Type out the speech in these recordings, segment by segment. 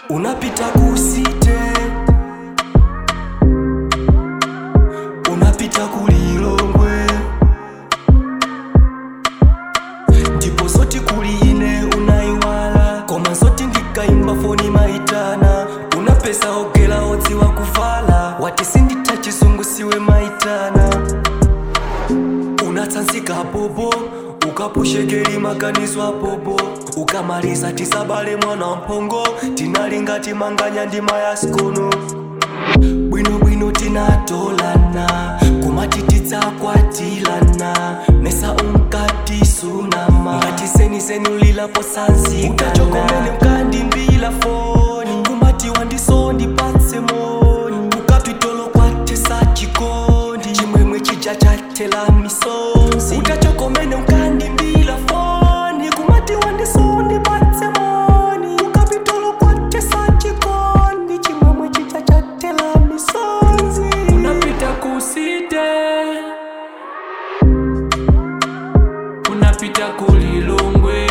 unapita kusite unapita kulilongwe ndipo zoti kuliine unaiwala koma zoti ndikaimba foni maitana unapesa ogela odziwa kuvala wati sinditha chizungu siwe maitana unatsanzika popo ukapushekeli maganizo apopo ukamaliza tisabale mwana mphongo tinalingati manganya ndima ya skono bwinobwino tinatolana kumati tidzakwatilana mesa unkati sunama ngati seniseni ulilapo sanzika utachokomene mkandimbila foni kumati wandiso ndipatse moni kukapitolo kwatesa chikondi chimwemwe chija chatela misonzi utachokomene mkandimbila foni kumati wandiso ndipatse moni kukapitolo kwatesa chikondi chimwemwe chija chatela misonzi unapita kusite unapita kulilongwe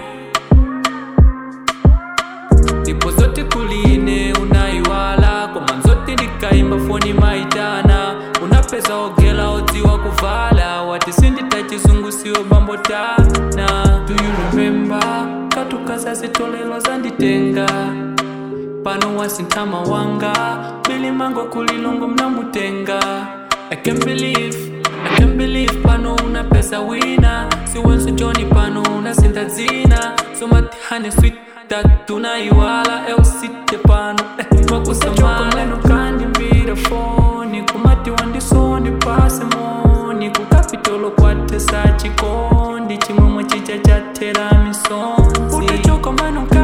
ndipo zote kuline unaiwala koma zote ndikaimba foni maitana unapeza ogela odziwa kuvala wati sindita chizungu siwo bambotana do you remember katukasazitolelwa zanditenga pano wasintama wanga bilimango kulilongo mnamutenga I can't believe, I can't believe pano una pesa wina siwenso joni pano una sinta dzina somatihane sweet tatunaiwala eusite pano wakusamala kandi mbira foni kumati wandisoni pase moni kukapitolo kwatesa chikondi chimwemwe chicha chatera misonzi utachokomano